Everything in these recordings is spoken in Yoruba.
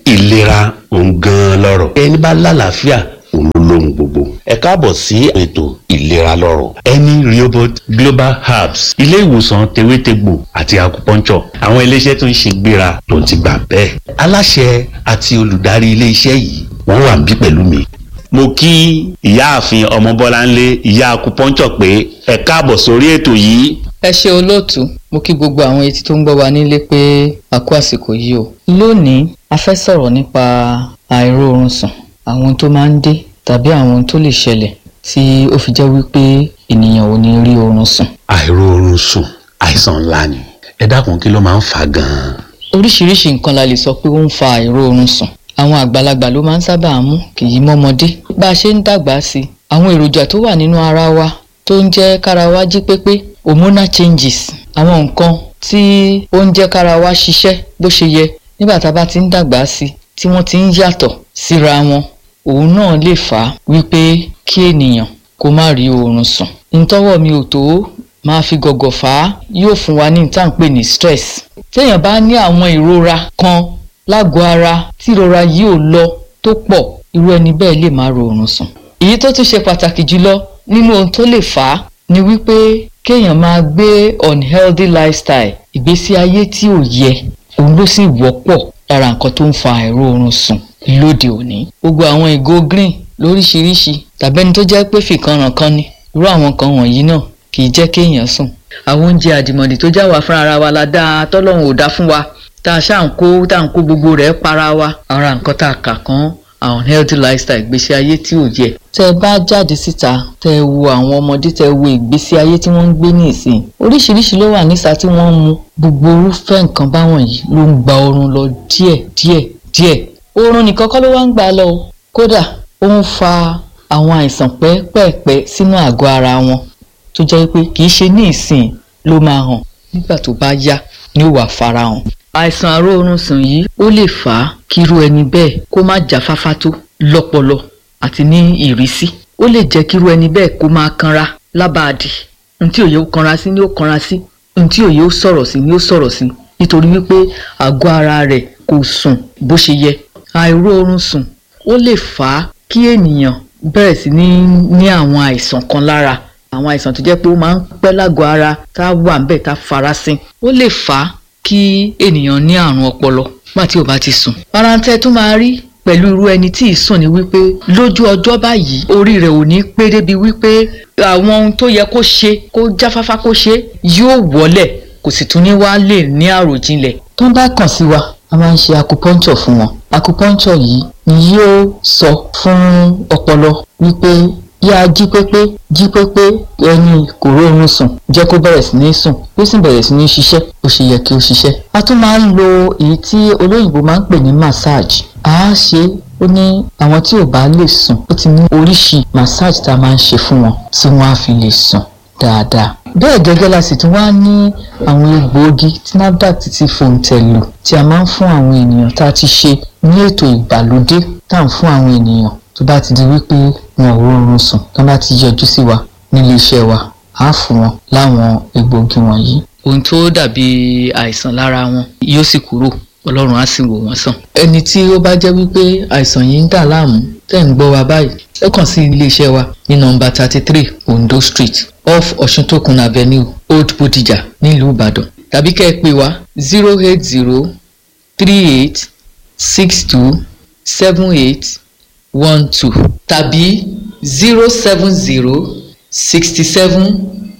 ìlera òun gan-an lọ́rọ̀ ẹni bá lálàáfíà òun ló lóhun gbogbo ẹ káàbọ̀ sí ètò ìlera lọ́rọ̀ ẹni Rehoboth Global Herbs ilé ìwòsàn tewétegbò àti acupuncture àwọn iléeṣẹ́ tó ń ṣe gbéra tó ti gbà bẹ́ẹ̀ aláṣẹ àti olùdarí ilé iṣẹ́ yìí wọ́n wà níbí pẹ̀lú mi mo kí ìyáàfin ọmọbọ́láńlé ìyá acupuncture pé ẹ káàbọ̀ sórí ètò yìí ẹ ṣe olóòtú mo kí gbogbo àwọn etí tó ń gbọ́ wa nílé pé a kú àsìkò yìí o lónìí a fẹ́ sọ̀rọ̀ nípa àìróorun sùn àwọn tó máa ń dé tàbí àwọn tó lè ṣẹlẹ̀ tí ó fi jẹ́ wípé ènìyàn ò ní rí oorun sùn. àìróorun sùn àìsàn ńlá ni ẹ dákun kí ló máa ń fà á gan-an. oríṣiríṣi nǹkan la lè sọ pé ó ń fa àìróorun sùn àwọn àgbàlagbà ló máa ń sábà mú kì í mọ́mọdé bá a ṣe ń dàgbà sí i àwọn èròjà tó wà nínú ara wa tó ń jẹ́ kára wa jí pépé hormonal changes àwọn nǹkan tí ó ń jẹ́ kára wa ṣiṣẹ́ bó ṣe yẹ nígbà tá a bá ti ń dàgbà sí i tí wọ́n ti ń yàtọ̀ síra wọn òun náà lè fà á wípé kí ènìyàn kó má rí oorun sùn ntọ́wọ́ mi ò tó máa fi gọ̀gọ̀ fà á yóò fún wa ní ìtàn pè ní stress téèyàn bá ní àwọn ìrora kan lágọ̀ọ́ ara tí ìrora yìí ò lọ tó pọ̀ irú ẹni bẹ́ẹ̀ lè má ro oorun sùn èyí tó tún ṣe pàtàkì jùlọ nínú ohun tó lè fà á ni wípé kéèyàn máa gbé unhealthy lifestyle ìgbésí ayé tí ò yẹ òun ló sì wọ́pọ̀ lára nǹkan tó ń fa àìróorun sùn lóde òní gbogbo àwọn ìgò green lóríṣiríṣi tàbí ẹni tó jẹ́ pé fìkanràn kan ni irú àwọn kan wọ̀nyí náà kì í jẹ́ kéèyàn sùn àwọn oúnjẹ àdìmọ̀dì tó já wa fún ara wa la dáa tọ́lọ́run ò dá fún wa tá a ṣáà ń kó tá a ń kó gbogbo rẹ̀ para wa ara nǹkan tá a kà kán àwọn healthy lifestyle ìgbésí ayé tí ò yẹ. tẹ ẹ bá jáde síta tẹ ẹ wo àwọn ọmọdé tẹ ẹ wo ìgbésí ayé tí wọ́n ń gbé ní ìsìn oríṣiríṣi ló wà nísà tí wọ́n ń mu gbogbo irúfẹ́ nǹkan báwọn yìí ló ń gba oorun lọ díẹ̀ díẹ̀ díẹ̀ oorun nìkan kọ́ ló wá ń gbà lọ o kódà ó ń fa àwọn àìsàn pẹ́ẹ́pẹ́ẹ́pẹ́ sínú àgọ́ ara wọn tó jẹ́ pé kì í ṣe ní ìsìn ló máa hàn nígbà tó bá yá ni ó wà farahàn àìsàn àróorun sùn yìí ó lè fà á kírú ẹni bẹ́ẹ̀ kó má jáfáfá tó lọ́pọlọ àti ní ìrísí ó lè jẹ́ kírú ẹni bẹ́ẹ̀ kó máa kanra lábàádì ntí òye ó kanra sí ni ó kanra sí ntí òye ó sọ̀rọ̀ sí ni ó sọ̀rọ̀ sí nítorí wípé àgọ́ ara rẹ̀ kò sùn bó ṣe yẹ àìróorun sùn ó lè fà á kí ènìyàn bẹ̀rẹ̀ sí ní ní àwọn àìsàn kan lára àwọn àìsàn tó jẹ́ pé ó máa ń pẹ́ lágọ̀ọ́ ara tá a wà ń bẹ̀ tá a farasin ó lè fà á kí ènìyàn ní àrùn ọpọlọ nígbà tí ò bá ti sùn. parántẹ́ tún máa rí pẹ̀lú irú ẹni tí ì sùn ni wípé lójú ọjọ́ báyìí orí rẹ̀ ò ní pé débi wípé àwọn ohun tó yẹ kó ṣe kó jáfáfá kó ṣe yóò wọlẹ̀ kò sì tún ní wá lè ní àròjinlẹ̀. tó ń bá kàn sí wa a máa ń ṣe acupuncture fún wọn acupuncture yìí ni yóò sọ fún ọpọlọ wípé yá jí pépé jí pépé ẹni kò róorun sùn jẹ́ kó bẹ̀rẹ̀ sí ní sùn ó sì bẹ̀rẹ̀ sí ní ṣiṣẹ́ bó ṣe yẹ kí ó ṣiṣẹ́. a tún máa ń lo èyí tí olóyìnbó máa ń pè ní massage a á ṣe ó ní àwọn tí ò bá lè sùn ó ti ní oríṣi massage tá a máa ń ṣe fún wọn tí wọ́n á fi lè sùn dáadáa. bẹ́ẹ̀ gẹ́gẹ́ la sì tún wá ní àwọn egbòogi tí NAFDAC ti fòǹtẹ̀ lò tí a máa ń fún àwọn ènìyàn tá a ti ṣe ní ètò ìgbàlódé tá à ń fún àwọn ènìyàn tó bá ti di wípé wọn ò rọrùn sùn tó bá ti yọjú sí wa nílé iṣẹ́ wa á fún wọn láwọn egbòogi wọ̀nyí. ohun tó dàbí àìsàn lára wọn yóò sì kúrò ọlọ́run á sì wò wọ́n sàn. ẹni tí ó bá jẹ́ wípé àìsàn yìí ń dà láàmú tẹ̀ ń gbọ́ wa báyìí ẹ kàn sí ilé iṣẹ́ wa ní nọ́mbà thirty three Ondo Street off Ọ̀ṣuntòkun Avenue Old Bodija nílùú Ìbàdàn tàbí kẹ́ ẹ pè wá zero eight zero three eight six two seven eight one two tàbí zero seven zero sixty seven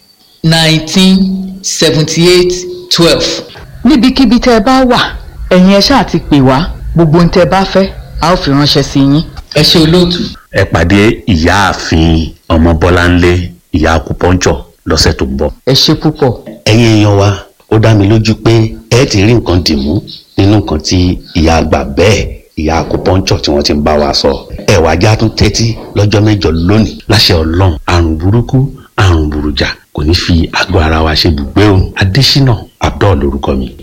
nineteen seventy eight twelve. níbikíbi tẹ́ ẹ bá wà ẹ̀yin ẹ ṣáà ti pè wá gbogbo ohun tẹ́ ẹ bá fẹ́ a ó fi ránṣẹ́ sí yín. ẹ ṣe olóòtú. ẹ pàdé ìyáàfin ọmọbọ́láńlé ìyá acupuncture lọ́sẹ̀ tó ń bọ̀. ẹ ṣe púpọ̀. ẹ̀yin èèyàn wa ó dá mi lójú pé ẹ ti rí nǹkan dìmú nínú nǹkan tí ìyá àgbà bẹ́ẹ̀ ìyá acupuncture tí wọ́n ti ń bá wa sọ. ẹ wá já tún tẹ́tí lọ́jọ́ mẹ́jọ lónìí láṣẹ ọlọ́run àrùn burúkú àrùn burújà kò ní fi àgọ́ ara wa ṣe bùgbé o adésínà abdul lórúkọ mi